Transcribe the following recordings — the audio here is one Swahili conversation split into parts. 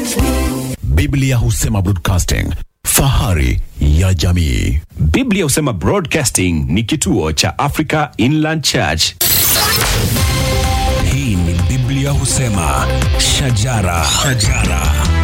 Biblia husema broadcasting, fahari ya jamii. Biblia husema Broadcasting ni kituo cha Africa Inland Church. Hii ni Biblia husema shajara, shajara.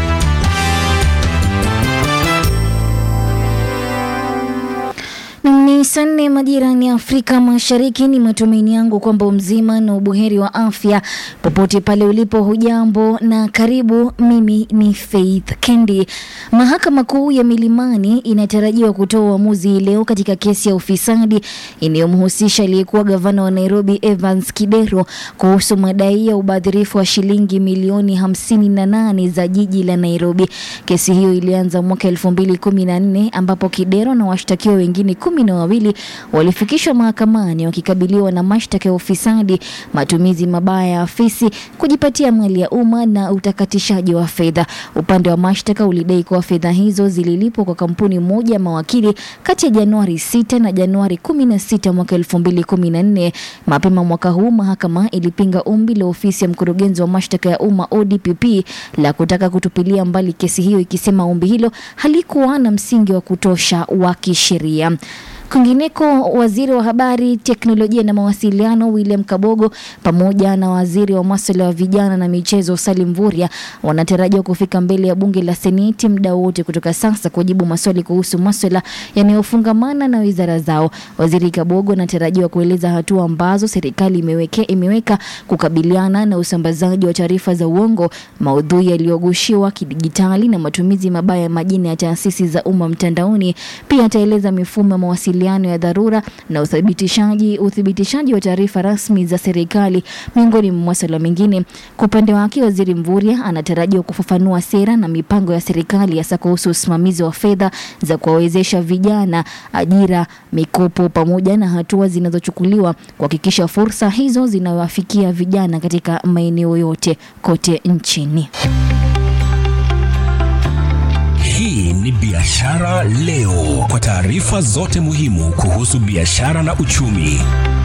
Ni saa nne majirani ya Afrika Mashariki. Ni matumaini yangu kwamba mzima na ubuheri wa afya popote pale ulipo. Hujambo na karibu. Mimi ni Faith Kendi. Mahakama Kuu ya Milimani inatarajiwa kutoa uamuzi leo katika kesi ya ufisadi inayomhusisha aliyekuwa gavana wa Nairobi Evans Kidero kuhusu madai ya ubadhirifu wa shilingi milioni hamsini na nane za jiji la Nairobi. Kesi hiyo ilianza mwaka elfu mbili kumi na nne ambapo Kidero na washtakiwa wengine kumi na wawili walifikishwa mahakamani wakikabiliwa na mashtaka ya ufisadi, matumizi mabaya ya afisi, kujipatia mali ya umma na utakatishaji wa fedha. Upande wa mashtaka ulidai kuwa fedha hizo zililipwa kwa kampuni moja ya mawakili kati ya Januari 6 na Januari 16 mwaka 2014. Mapema mwaka huu mahakama ilipinga ombi la ofisi ya mkurugenzi wa mashtaka ya umma ODPP la kutaka kutupilia mbali kesi hiyo, ikisema ombi hilo halikuwa na msingi wa kutosha wa kisheria. Kwingineko, waziri wa habari, teknolojia na mawasiliano William Kabogo pamoja na waziri wa masuala ya vijana na michezo Salim Mvurya wanatarajiwa kufika mbele ya bunge la Seneti muda wote kutoka sasa kujibu maswali kuhusu masuala yanayofungamana na wizara zao. Waziri Kabogo anatarajiwa kueleza hatua ambazo serikali imeweke, imeweka kukabiliana na usambazaji wa taarifa za uongo, maudhui yaliyogushiwa kidijitali na matumizi mabaya ya majina ya taasisi za umma mtandaoni. Pia ataeleza mifumo ya mawasiliano ya dharura na uthibitishaji uthibitishaji wa taarifa rasmi za serikali miongoni mwa masuala mengine. Kwa upande wake, waziri Mvurya anatarajiwa kufafanua sera na mipango ya serikali hasa kuhusu usimamizi wa fedha za kuwawezesha vijana, ajira, mikopo pamoja na hatua zinazochukuliwa kuhakikisha fursa hizo zinawafikia vijana katika maeneo yote kote nchini. Hii ni Biashara Leo, kwa taarifa zote muhimu kuhusu biashara na uchumi.